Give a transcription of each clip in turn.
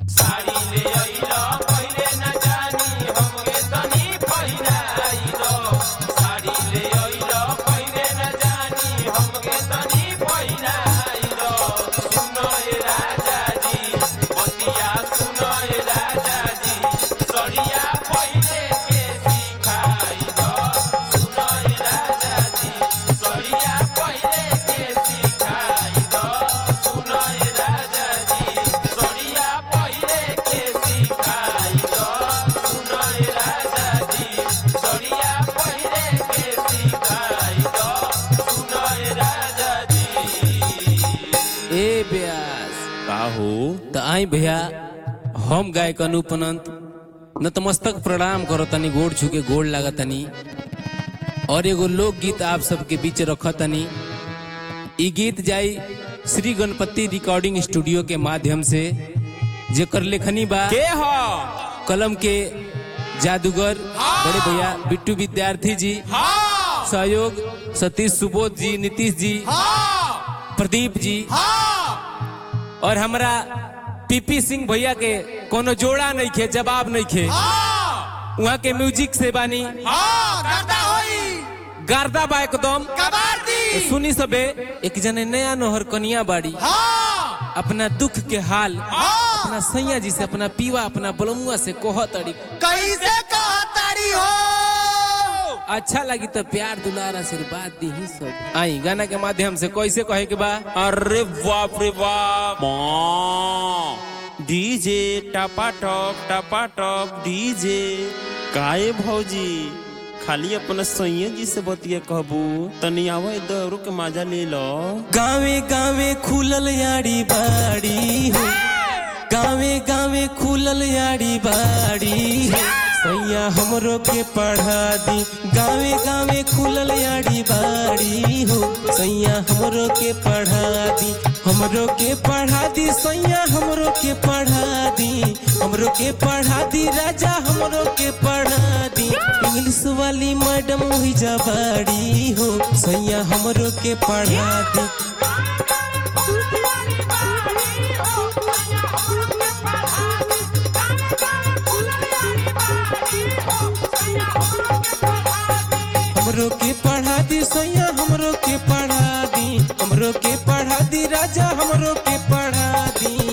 साड़ी ले अइलो पहिले न जानी हमके तनी पहिराई दो साड़ी ले अइलो पहिले न जानी हमके तनी पहिराई दो सुनो ए राजा जी बतिया सुनो ए राजा जी सड़िया पहिले के सिखाई दो सुनो ए राजा जी सड़िया पहिले के सिखाई दो सुनो ए राजा जी सड़िया पहिले के सिखाई दो सुनो ए राजा जी सड़िया पहिले के सिखाई दो सुनो ए राजा जी ए ब्यास का हो त आई भैया हम गायक अनूप अनंत नतमस्तक प्रणाम करो तनी गोड़ छुके गोड़ लागा तनी और एगो लोकगीत आप सबके बीच रख तनी ई गीत जाई श्री गणपति रिकॉर्डिंग स्टूडियो के माध्यम से जेकर लेखनी बा के हो कलम के जादूगर बड़े भैया बिट्टू विद्यार्थी जी सहयोग सतीश सुबोध जी नीतीश जी प्रदीप जी और हमरा पीपी सिंह भैया के कोनो जोड़ा नहीं खे जवाब नहीं खे वहाँ के म्यूजिक से बानी गार्दा बा एकदम तो सुनी सबे एक जने नया नोहर कनिया बाड़ी अपना दुख के हाल अपना सैया जी से अपना पीवा अपना बलमुआ से कोह तड़ी कैसे कहतारी हो अच्छा लगी तो प्यार दुलार आशीर्वाद दी ही सब आई गाना के माध्यम से कैसे कहे के बा अरे बाप रे बाप माँ डीजे टपा टप टपा टप डीजे काए भौजी खाली अपना सैया जी से बतिया कहबू तनी आवे दौड़ के मजा ले लो गावे गावे खुलल याड़ी बाड़ी हो गावे गावे खुलल याड़ी बाड़ी हो सैया हमरो के पढ़ा दी गावे गावे खुलल याड़ी बाड़ी हो सैया हमरो के पढ़ा दी हमरो के पढ़ा दी सैया हमरो के पढ़ा दी हमरो के पढ़ा दी राजा हमरो के पढ़ा दी इंग्लिश वाली मैडम हुई जा बाड़ी हो सैया हमरो के पढ़ा दी हमरो के पढ़ा दी सैया हमरो के पढ़ा दी हमरो के पढ़ा दी राजा हमरो के पढ़ा दी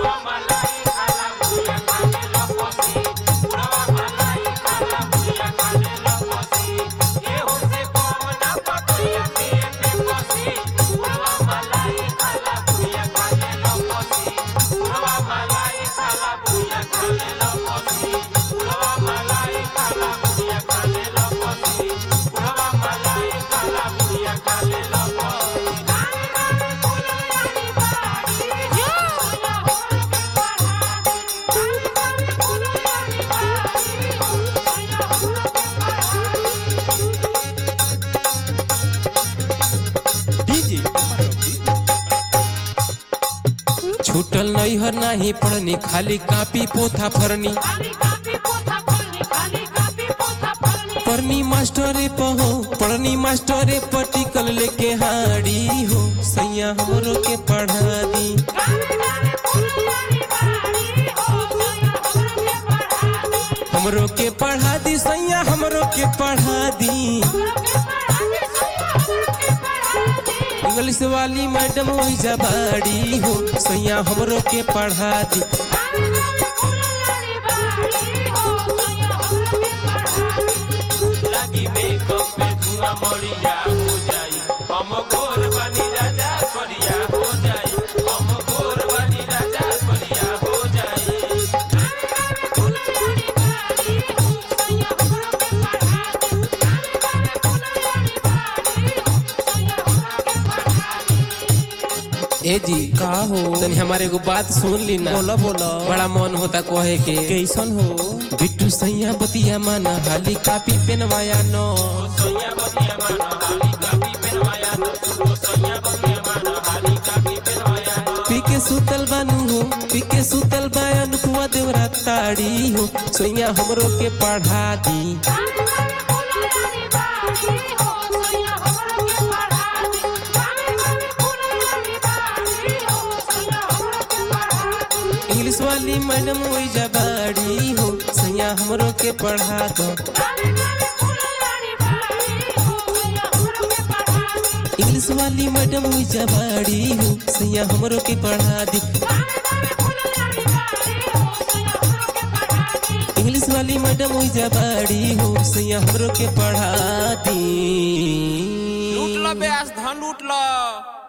डीजे छूटल नहीं हर नहीं पढ़नी खाली कापी पोथा फरनी पढ़नी मास्टरे पहो पढ़नी मास्टरे पटिकल लेके हाड़ी हो सैया हमरो के पढ़ा दी हमरो के पढ़ा दी सैया हमरो के पढ़ा दी इंग्लिश वाली मैडम वही जबाड़ी हो सैया हमरो के पढ़ा दी लागी मेकअप में धुआं मरिया हो जाई हम गोर बनी राजा करिया हो जाई हम गोर बनी राजा करिया हो जाई ए जी का हो तनी हमारे एगो बात सुन ली ना बोला बोला बड़ा मन होता कहे के कैसन हो बिट्टू सैया बतिया माना हाली कापी पेनवाया नो सैया बतिया माना हाली कापी पेनवाया ओ सैया बतिया माना हाली कापी पेनवाया पी के सुतल बानू हो पी के सुतल बायन कुआ देवरा ताड़ी हो सैया हमरो के पढ़ा दी इंग्लिश इंग्लिश वाली मैडम ओइजा बाड़ी हो सैया हमरो के पढ़ा दो इंग्लिश वाली मैडम ओइजा बाड़ी हो सैया हमरो के पढ़ा दी इंग्लिश वाली मैडम ओइजा बाड़ी हो सैया हमरो के पढ़ा दी लूट लो ब्यास धन लूट लो